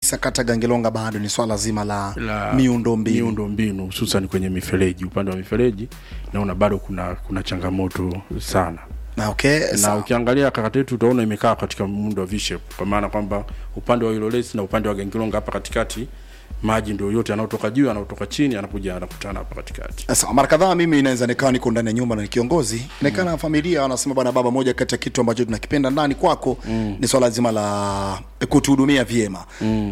kabisa kata Gangelonga bado ni swala zima la, la miundo mbinu. miundo mbinu hususan kwenye mifereji. Upande wa mifereji naona bado kuna kuna changamoto sana Na okay, na sawa. ukiangalia kata yetu utaona imekaa katika muundo wa V-shape, kwa maana kwamba upande wa Ilolesi na upande wa Gangilonga hapa katikati maji ndio yote yanayotoka juu yanayotoka chini yanakuja yanakutana hapa katikati. Sasa mara kadhaa mimi inaweza nikawa niko ndani ya nyumba na ni kiongozi nikana familia wanasema bwana baba, moja kati ya kitu ambacho tunakipenda ndani kwako ni swala zima la kutuhudumia vyema.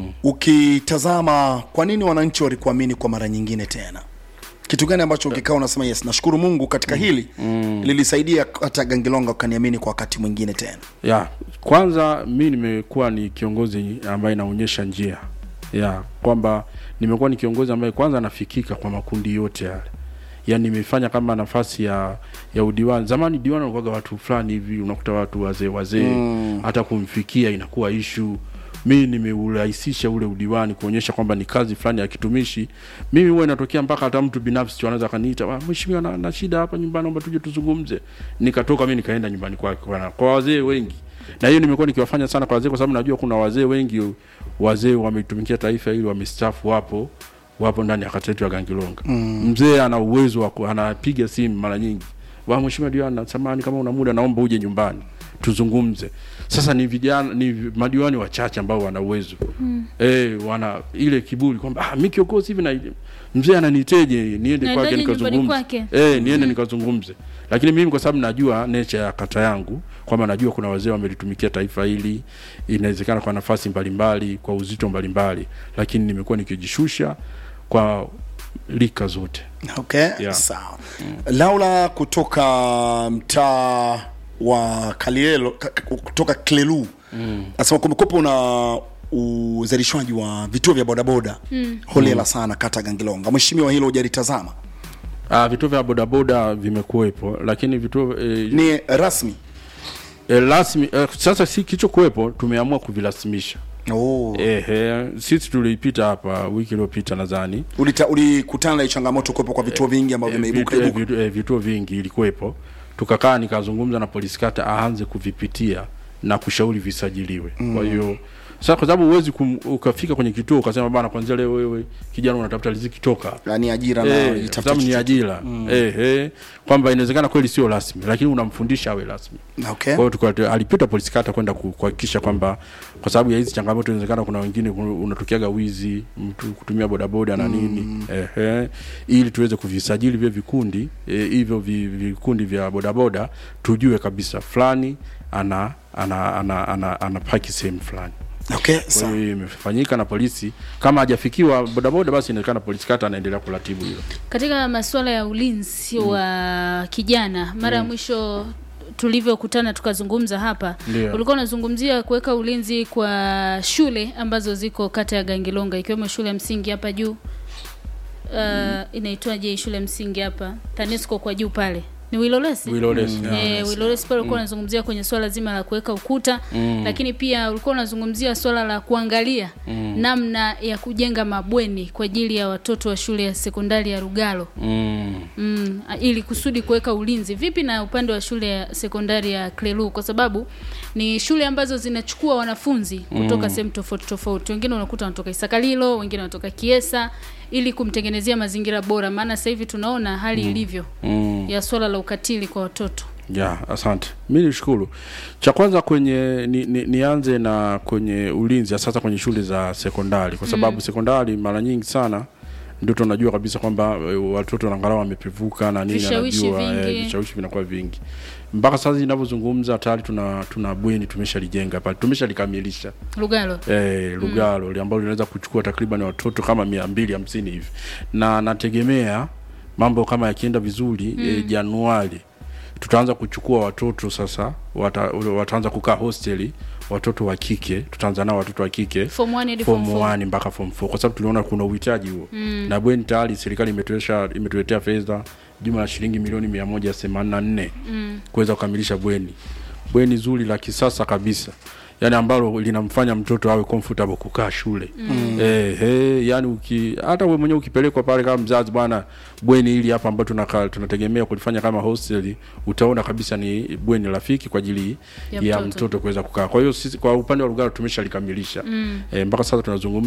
Ukitazama kwa nini wananchi walikuamini kwa mara nyingine tena, kitu gani ambacho ukikaa unasema yes, nashukuru Mungu katika hili lilisaidia hata Gangilonga ukaniamini kwa wakati mwingine tena. ya kwanza mi nimekuwa ni kiongozi ambaye naonyesha njia ya kwamba nimekuwa ni kiongozi ambaye kwanza nafikika kwa makundi yote yale yaani nimefanya kama nafasi ya ya udiwani zamani diwani unakuwaga watu fulani hivi unakuta watu wazee wazee hata kumfikia inakuwa ishu mi nimeurahisisha ule udiwani kuonyesha kwamba ni kazi fulani ya kitumishi mimi huwa inatokea mpaka hata mtu binafsi tu anaweza kaniita "Ah, mheshimiwa na, na shida hapa nyumbani naomba tuje tuzungumze nikatoka mi nikaenda nyumbani kwake kwa, kwa wazee wengi na hiyo nimekuwa nikiwafanya sana kwa wazee kwa sababu najua kuna wazee wengi wazee wametumikia taifa hili wamestaafu wapo wapo ndani ya kata yetu ya Gangilonga. Mm. Mzee ana uwezo wa ku- anapiga simu mara nyingi, wa mheshimiwa diwani, samahani kama una muda, naomba uje nyumbani tuzungumze. Sasa ni vijana ni vi- madiwani wachache ambao wana uwezo mm. eh, wana ile kiburi kwamba ah, mimi kiongozi hivi na mzee ananiteje niende Naendaje kwake nyumbani nikazungumze kwake? eh, niende nikazungumze. Lakini mimi kwa sababu najua nature ya kata yangu kwamba najua kuna wazee wamelitumikia taifa hili, inawezekana kwa nafasi mbalimbali, kwa uzito mbalimbali, lakini nimekuwa nikijishusha kwa lika zote. Okay, Yeah. sawa. Laula kutoka mtaa wa Kalielo ka- ka- kutoka Klelu mm. asema kumekuwepo na uzalishwaji wa vituo vya bodaboda mm. holela sana kata Gangilonga. Mheshimiwa, hilo hujalitazama? Ah, vituo vya bodaboda vimekuwepo, lakini vituo eh, Ni rasmi eh, rasmi eh, sasa si kilichokuwepo tumeamua kuvirasimisha. oh. Ehe, sisi tulipita hapa wiki iliyopita nadhani Ulita, ulikutana na hii changamoto kuwepo kwa vituo vingi ambavyo Eh, vimeibuka vitu- eh, ibuka. vitu- eh, vituo vingi ilikuwepo, tukakaa nikazungumza na polisi kata aanze kuvipitia na kushauri visajiliwe. Kwa hiyo sasa, kwa sababu huwezi kum- ukafika kwenye kituo ukasema bana, kwanzia leo wewe kijana unatafuta riziki, toka hapa." Yaani ajira na Eh, kwa itafuta sababu ni chochote. ajira eh, eh, kwamba inawezekana kweli sio rasmi, lakini unamfundisha awe rasmi. Okay. Kwa hiyo tuka- alipita polisi kata kwenda ku- kuhakikisha kwamba kwa sababu ya hizi changamoto inawezekana kuna wengine kuna- unatokeaga wizi, mtu kutumia bodaboda na nini ehe, ili tuweze kuvisajili vile vikundi eh, hivyo vi- vikundi vya bodaboda tujue kabisa fulani ana ana ana, ana, ana paki sehemu fulani. Okay, Kwa sawa. hiyo imefanyika na polisi, kama hajafikiwa bodaboda, basi inawezekana polisi kata anaendelea kuratibu hilo. Katika masuala ya ulinzi wa kijana, mara ya mwisho tulivyokutana tukazungumza hapa, Ndio. ulikuwa unazungumzia kuweka ulinzi kwa shule ambazo ziko kata ya Gangilonga, ikiwemo shule ya msingi hapa juu uh, inaitwaje hii shule ya msingi hapa TANESCO kwa juu pale ni Wilolesi Wilolesi, yeah. Eh, Wilolesi pale ulikuwa unazungumzia kwenye swala zima la kuweka ukuta lakini pia ulikuwa unazungumzia swala la kuangalia namna ya kujenga mabweni kwa ajili ya watoto wa shule ya sekondari ya Rugalo Mm. mm, ili kusudi kuweka ulinzi. Vipi na upande wa shule ya sekondari ya Klelu, kwa sababu ni shule ambazo zinachukua wanafunzi kutoka sehemu tofauti tofauti. Wengine unakuta wanatoka Isakalilo, wengine wanatoka Kiesa, ili kumtengenezea mazingira bora, maana sasa hivi tunaona hali ilivyo Mm. ya swala la ukatili kwa watoto. Ya, asante. Mi nishukuru. Cha kwanza kwenye ni, ni, nianze na kwenye ulinzi ya sasa kwenye shule za sekondari kwa sababu sekondari mara nyingi sana ndio tunajua kabisa kwamba eh, watoto angalau wamepevuka na nini Vishawishi anajua vingi. eh, vishawishi vinakuwa vingi. Mpaka sasa ninavyozungumza tayari tuna tuna bweni tumeshalijenga pale. Tumeshalikamilisha. Lugalo eh, Lugalo mm. ambalo linaweza kuchukua takriban watoto kama mia mbili hamsini hivi, na nategemea mambo kama yakienda vizuri mm. eh, Januari tutaanza kuchukua watoto sasa, wata, wataanza kukaa hosteli watoto wa kike, tutaanza nao watoto wa kike form 1 hadi form form 4. 1 mpaka form 4 kwa sababu tuliona kuna uhitaji huo mm. na bweni tayari serikali imetuletea imetuletea fedha jumla ya shilingi milioni mia moja themanini na nne mm. kuweza kukamilisha bweni bweni zuri la kisasa kabisa yani ambalo linamfanya mtoto awe comfortable kukaa shule mm. eh, eh, yani uki hata wewe mwenyewe ukipelekwa pale kama mzazi bwana bweni hili hapa ambalo tunaka, tunategemea kulifanya kama hostel utaona kabisa ni bweni rafiki kwa ajili Ya ya, mtoto. mtoto kuweza kukaa kwa hiyo sisi kwa upande wa Lugalo tumeshalikamilisha mm. eh, mpaka sasa tunazungumza